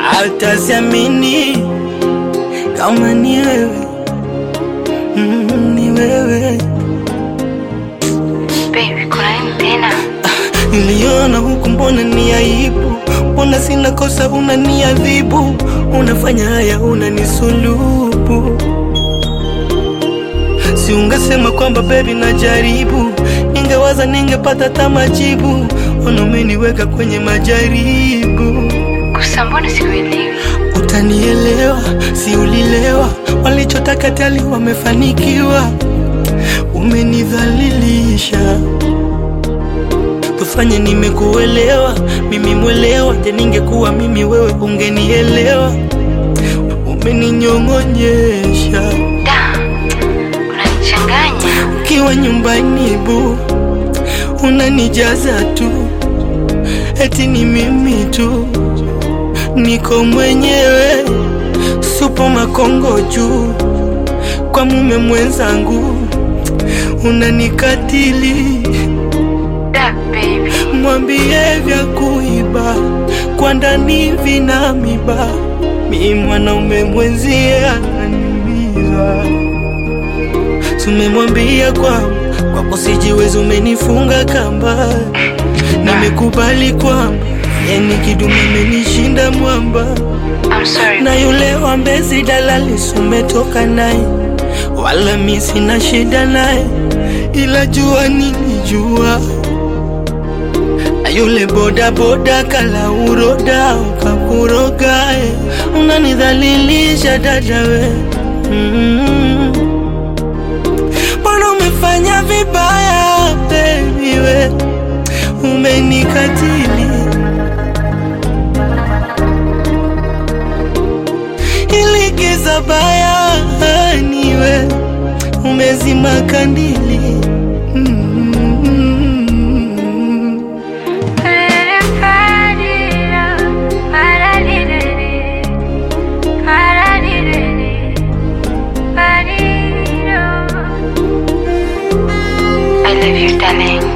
Hataziamini kama ni wewe mm, ni wewe Baby, kuna nini tena? Niliona huku, mbona ni aibu? Mbona sina kosa, unaniadhibu? Unafanya haya, unanisulubu. Si ungesema kwamba baby najaribu, ningewaza ningepata hata majibu. Ona umeniweka kwenye majaribu. Kusa, mbona sikuelewi? Utanielewa, si ulilewa? Walichotaka tali wamefanikiwa, umenidhalilisha Tufanye nimekuelewa, mimi mwelewa. Je, ningekuwa mimi wewe ungenielewa? Umeninyong'onyesha Da, unanichanganya. ukiwa nyumbani bu, unanijaza tu, eti ni mimi tu, niko mwenyewe, supo makongo juu, kwa mume mwenzangu unanikatili Da, baby. mwambie vya kuiba kwa ndani vina miba, mi mwanaume mwenzie ananiumiza. Tumemwambia kwamba kwako sijiwezi, umenifunga kamba, nimekubali kwamba yeni kidume amenishinda mwamba, I'm sorry. na yule wa Mbezi dalali sumetoka naye, wala mi sina shida naye, ila jua nilijua na yule boda boda kala uroda ukakuroga, eh, unanidhalilisha dada we mm. Mbona umefanya vibaya baby we, umenikatili ili giza baya niwe umezima kandili mm. I love you, darling.